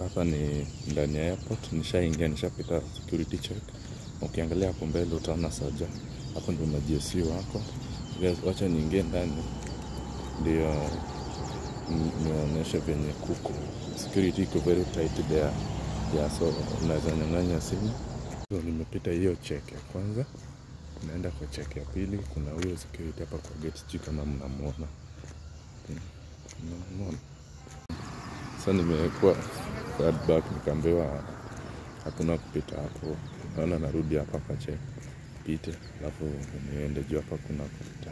hapa ni ndani ya airport, nishaingia nishapita security check. Ukiangalia hapo mbele utaona Saja, hapo ndio ma GSU wako. Guys, wacha niingie ndani ndio ni- niwaonyeshe venye kuko security iko very tight there yeah, so unaweza nyang'anya simu. So nimepita hiyo check ya kwanza, naenda kwa check ya pili. Kuna huyo security hapa kwa gate, sijui kama mnamwona, Hmm, mnamwona sasa nimekuwa third back nikaambiwa hakuna kupita hapo, naona narudi hapa kwa check pite, alafu niende juu hapa kuna kupita.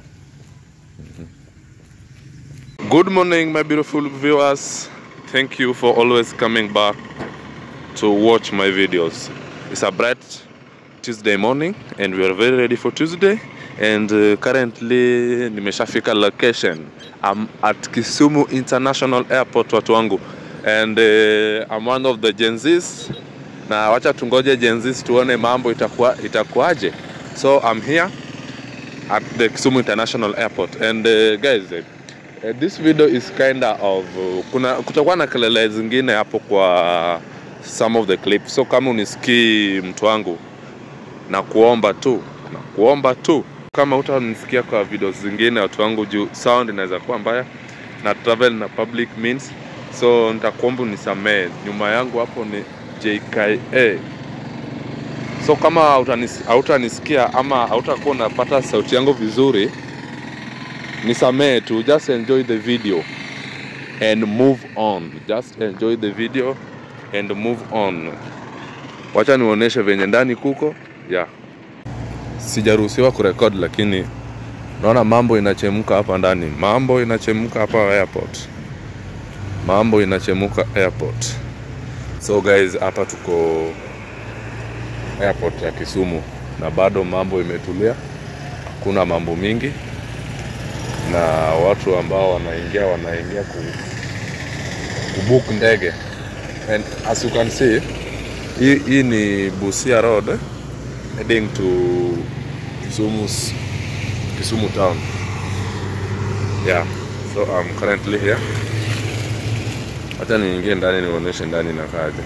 Good morning my beautiful viewers. Thank you for always coming back to watch my videos. It's a bright Tuesday morning and we are very ready for Tuesday and uh, currently nimeshafika location. I'm at Kisumu International Airport watu wangu and uh, I'm one of the Gen Zs na wacha tungoje Gen Zs tuone mambo itakuwa itakuwaje. So I'm here at the Kisumu International Airport and uh, guys uh, Uh, this video is kinda of uh, kuna kutakuwa na kelele zingine hapo kwa some of the clips, so kama unisikii mtu wangu, na kuomba tu na kuomba tu, kama utanisikia kwa video zingine watu wangu, juu sound inaweza kuwa mbaya na travel na public means, so nitakuomba unisamee. Nyuma yangu hapo ni JKA, so kama hautanis- hautanisikia ama hautakuwa unapata sauti yangu vizuri nisamee tu just enjoy the video and move on just enjoy the video and move on wacha nionyeshe venye ndani kuko yeah. sijaruhusiwa kurekod lakini naona mambo inachemka hapa ndani mambo inachemka hapa airport mambo inachemka airport so guys hapa tuko airport ya kisumu na bado mambo imetulia hakuna mambo mingi na watu ambao wanaingia wanaingia ku, kubook ndege and as you can see hii, hii ni Busia Road eh, heading to Kisumu Kisumu town yeah so I'm currently here hata niingie ndani nionyeshe ndani nakaje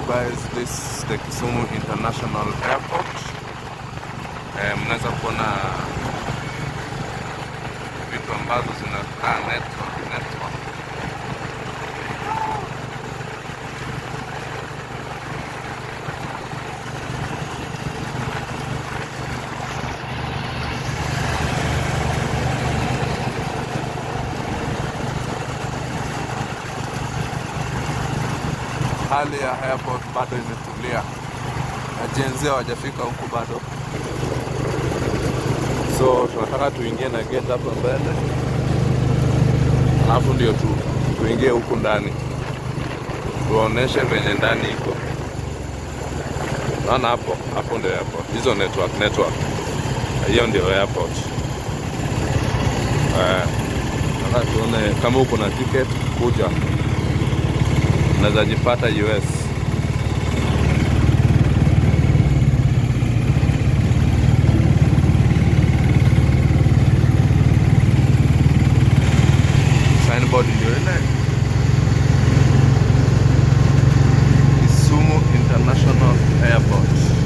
guys, this is the Kisumu International Airport. Eh, mnaweza kuona vitu ambazo zinakaa network network. Hali ya airport bado imetulia, wajenzi hawajafika huku bado, so tunataka tuingie na gate hapa mbele, alafu ndio tu, tuingie huku ndani tuwaoneshe venye ndani iko. Naona hapo hapo ndio airport, hizo network network, hiyo ndio airport. Eh, nataka tuone kama uko na ticket kuja unaweza jipata US. Signboard ndio ile Kisumu International Airport.